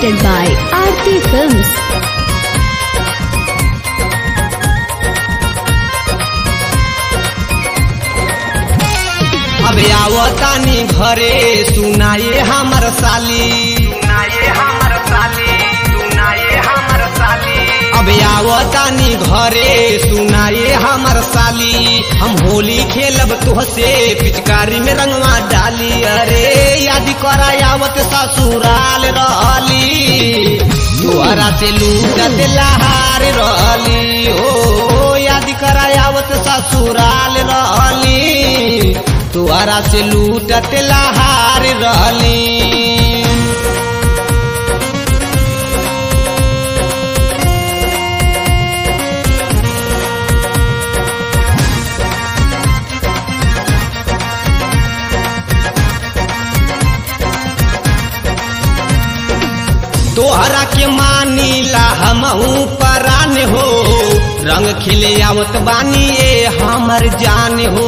presented by Aarti Films. अब आवतानी घरे सुनाए हमर साली सुनाए हमर साली सुनाए हमर साली अब आवतानी घरे सुनाए हमर साली हम होली खेलब तुहसे पिचकारी में रंगवा डाली अरे याद करा आवत ससुराल रहली दुआरा से लूटत लहार रहली ओ याद करा आवत ससुराल रहली तुआरा से लूटत लहार रहली तोहरा के मानीला हमहू परान हो रंग खिले आवत बानी ए हमर जान हो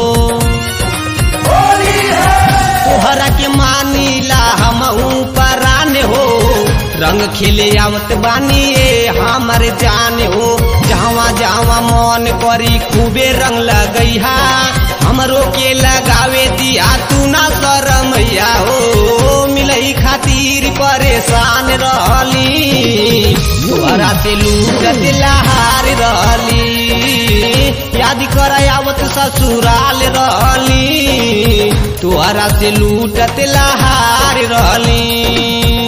तोहरा के मानीला हमहू परान हो रंग खिले आवत बानी ए हमर जान हो जहाँ जहाँ मन करी खूबे रंग लगैहा हमरो के लगावे दिया तू ना शरमैया हो मिलई खातिर परेशान रहली तोहरा से लूटत लहार रहली याद कर आवत ससुराल रहली तोहरा से लूटत लहार रहली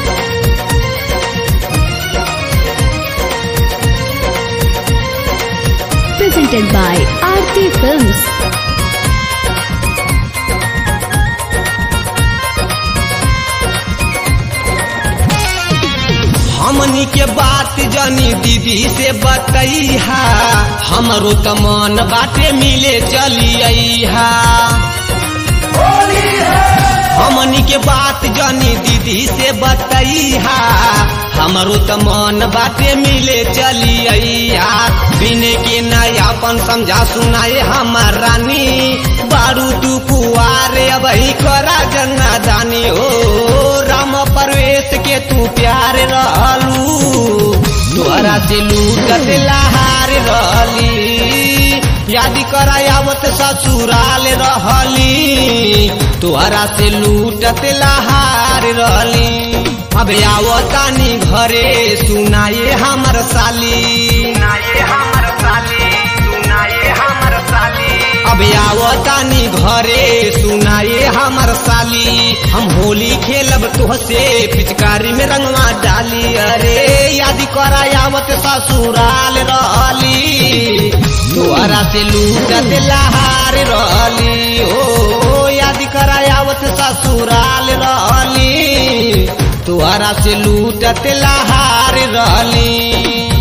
Presented by Aarti Films. हमनी के बात जानी दीदी से बतैहा हमरो त मन बाटे मिले चलिया हमनी के बात जानी दीदी से बतैहा हमरो त मन बाटे मिले चलिया बिने के नयापन समझा सुनाए हमार रानी बारू तू कुआरे अब करा जना दानी हो राम परवेश के तू प्यार रहलू तोहरा से लूटत लहार रहली याद करा आवत ससुराल रहली तोहरा से लूटत लहार रहली अब आवतानी घरे सुनाए हमर साली सुनाए हमर साली सुनाए हमर साली अब आवतानी घरे सुनाए हमर साली हम होली खेलब तुहसे पिचकारी में रंगवा डाली अरे याद करा आवत ससुराल रहली तोहरा से लूटत लहार रहली ओ याद करा आवत ससुराल रहली तोहरा से लूटत लहार रहली